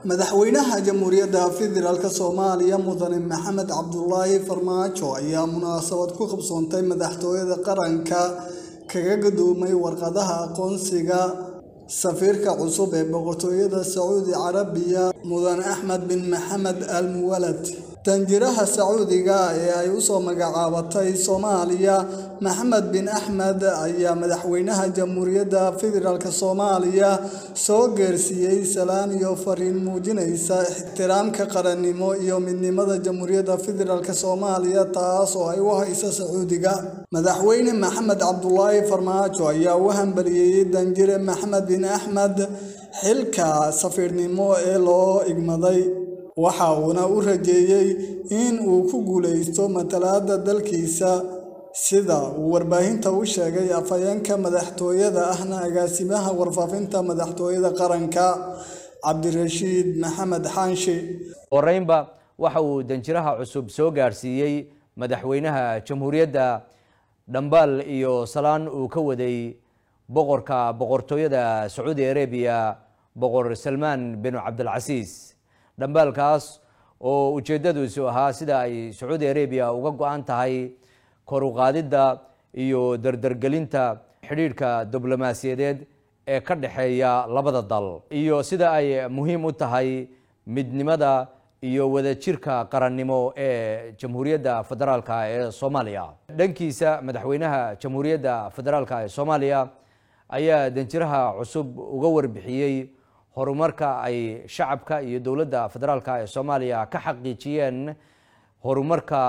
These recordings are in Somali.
madaxweynaha jamhuuriyadda federaalk soomaaliya mudane maxamed cabdulaahi farmaajo ayaa munaasabad ku qabsoontay madaxtooyada qaranka kaga gudoomay warqadaha aqoonsiga safiirka cusub ee boqortooyada sacuudi carabiya mudane axmed bin maxamed al muwalad danjiraha sacuudiga ee ay usoo magacaabatay soomaaliya maxamed bin axmed ayaa madaxweynaha jamhuuriyadda federaalk soomaaliya soo geersiiyey salaan iyo fariin muujinaysa ixtiraamka qarannimo iyo midnimada jamhuuriyadda federaalk soomaaliya taas oo ay u hayso sacuudiga madaxweyne maxamed cabdulaahi farmaajo ayaa u hambaliyeeyey danjire maxamed bin axmed xilka safiirnimo ee loo igmaday waxa uuna u rajeeyey in uu ku guulaysto matalaadda dalkiisa sida uu warbaahinta u sheegay afhayeenka madaxtooyada ahna agaasimaha warfaafinta madaxtooyada qaranka cabdirashiid maxamed xaanshi horeynba waxa uu danjiraha cusub soo gaarsiiyey madaxweynaha jamhuuriyadda dhambaal iyo salaan uu ka waday boqorka boqortooyada sacuudi arabiya boqor salmaan bin cabdilcasiis dhambaalkaas oo ujeeddadiisu ahaa sida ay sacuudi arabiya uga go-an tahay kor u qaadidda iyo dardargelinta xidhiidhka diblomaasiyadeed ee ka dhexeeya labada dal iyo sida ay muhiim u tahay midnimada iyo wadajirka qarannimo ee jamhuuriyadda federaalk ee soomaaliya dhankiisa madaxweynaha jamhuuriyadda federaalk ee soomaaliya ayaa danjiraha cusub uga warbixiyey horumarka ay shacabka iyo dowladda federaalk ee soomaaliya ka xaqiijiyeen horumarka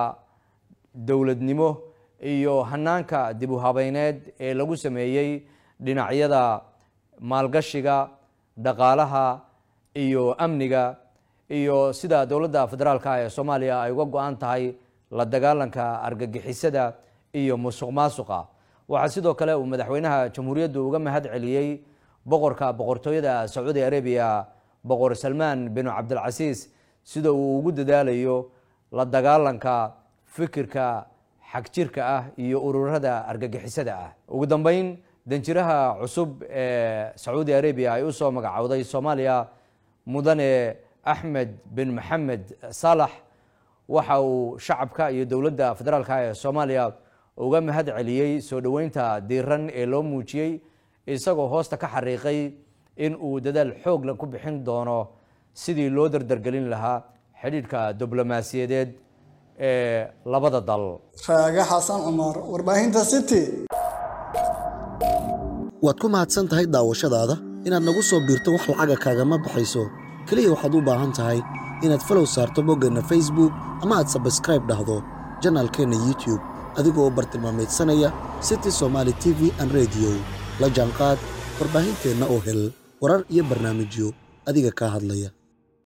dowladnimo iyo hanaanka dib u habeyneed ee lagu sameeyey dhinacyada maalgashiga dhaqaalaha iyo amniga iyo sida dowladda federaalk ee soomaaliya ay uga go-an tahay la dagaalanka argagixisada iyo musuq maasuqa waxaa sidoo kale uu madaxweynaha jamhuuriyaddu uga mahad celiyey boqorka boqortooyada sacuudi arabiya boqor salmaan bin cabdilcasiis sida uu ugu dadaalayo la dagaalanka fikirka xagjirka ah iyo ururada argagixisada ah ugu dambeyn danjiraha cusub ee sacuudi arabiya ay usoo magacowday soomaaliya mudane axmed bin maxamed saalax waxa uu shacabka iyo dowladda federaalk ee soomaaliya uga mahad celiyey soo dhoweynta diiran ee loo muujiyey isagoo hoosta ka xariiqay in uu dadaal xoogla ku bixin doono sidii loo dardargelin lahaa xidhiidhka diblomaasiyadeed ee labada dal raage xasan cumar warbaahinta city waad ku mahadsan tahay daawashadaada inaad nagu soo biirto wax lacaga kaagama baxayso keliya waxaad u baahan tahay inaad falow saarto boggeenna facebook ama aad sabskraib dhahdo janaalkeenna youtube adigoo bartilmaamaydsanaya city somaali t v an rediyo la jaanqaad warbaahinteenna oo hel warar iyo barnaamijyo adiga kaa hadlaya